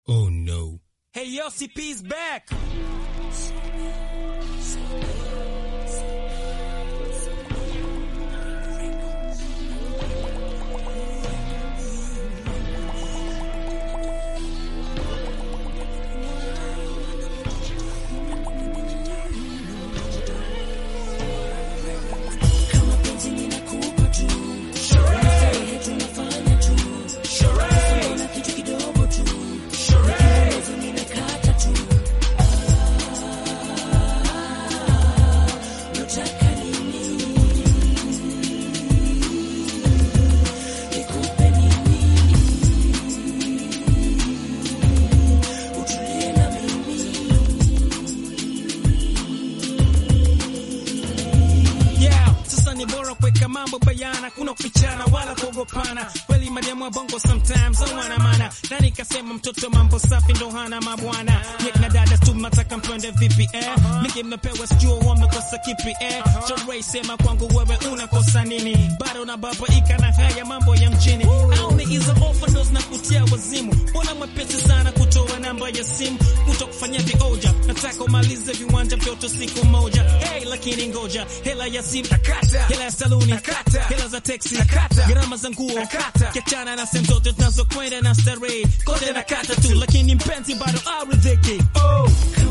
Oh no. Hey, yo, CP's back. Yeah, sasa ni bora kuweka mambo bayana, kuna kufichana wala kuogopana. Kweli mademu wa bongo sometimes hawana maana, na nikasema mtoto mambo safi ndo hana mabwana. Nick na dada tu mnataka mpende vipi eh? Miki mnapewa sijua wamekosa kipi eh? Chorai sema kwangu wewe unakosa nini? Bado na baba ika na haya mambo ya mjini, au ni hizo ofa ndo zinakutia wazimu? Mbona mwepesi sana kutoa namba ya simu, kuto kufanya vioja, nataka umalize viwanja vyote siku moja. Hey, lakini ngoja, hela ya simu nakata, hela ya saluni nakata, hela za teksi nakata, gharama za nguo nakata, kiachana na sehemu zote tunazokwenda na starehe, kote nakata tu, lakini mpenzi bado aridhiki. Oh,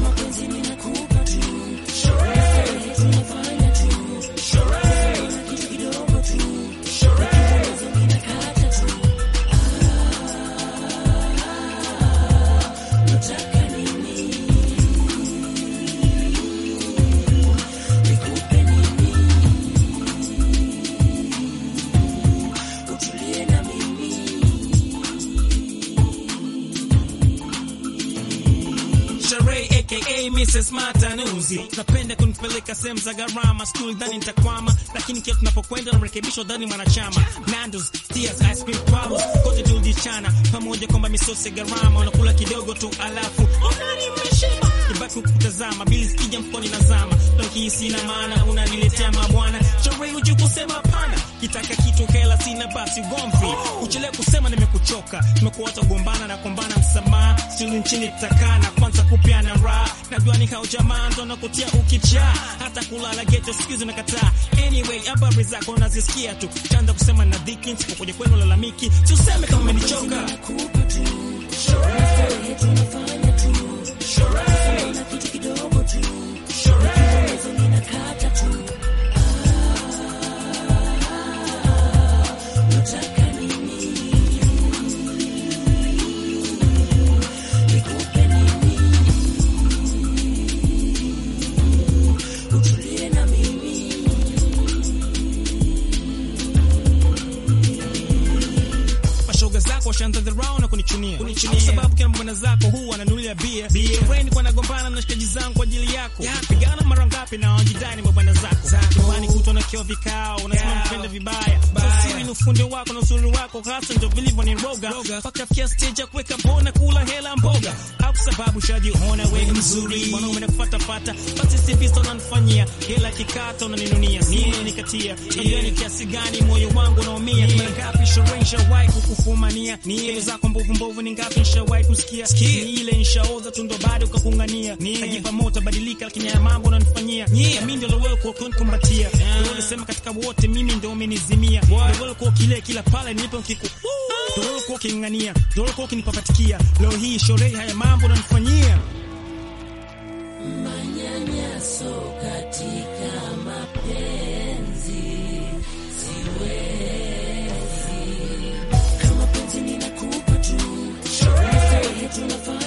Sheree aka Mrs. Matanuzi, napenda kunipeleka sehemu za gharama, skuli dhani nitakwama, lakini kila tunapokwenda narekebishwa dhani mwanachama. Nandos, Tears, Ice Cream Problems, kote tulijichana pamoja kwamba misosi ya gharama, unakula kidogo tu alafu unani mmeshiba ibaki kutazama bili sikija mfukoni na zama nakihisi na maana unaniletea mabwana Sheree uji kusema hapana, kitaka kitu hela sina basi ugomvi, uchelewe kusema nimekuchoka, nimekuwa hata kugombana na kuombana msamaha, sili nchini tutakaa na kwanza kupiana raha, najua ni hao jamaa ndo nakutia ukichaa, hata kulala geto siku hizi nakataa. Anyway, habari zako nazisikia tu, chanza kusema na dhiki, nisipokuja kwenu lalamiki, si useme kama umenichoka. mashoga zako washaanza dharau na kunichunia Kwa sababu kila mbwana zako huwa wananulia bia Shuleni kwa nagombana na shikaji zangu kwa ajili yako pigana mara ngapi na wajidani mabwana zako nyumbani kutwa na kio vikao unasema mpende vibaya siri ni ufundi wako na uzuri wako hasa ndio vilivyo ni roga mpaka fikia stage ya kuweka bona kula hela mboga au sababu shajiona wewe mzuri mwanaume nakufuata fata basi si visa unanifanyia hela kikata unaninunia nini nikatia tabia ni kiasi gani moyo wangu unaumia mara ngapi Sheree nishawahi kukufumania ni ile zako mbovu mbovu ni ngapi nishawahi kusikia ni ile nishaoza tu ndo bado ukakungania najipa moto badilika lakini haya mambo unanifanyia na mimi ndio wewe kwa kunikumbatia wewe ulisema katika wote mimi ndio umenizimia wewe kwa kile kila pale nilipo kiku ndio wewe kwa kingania ndio wewe kwa kinipapatikia leo hii Sheree haya mambo unanifanyia Manyanyaso katika mapenzi siwezi. Kama penzi ninakupa tu, starehe tunafanya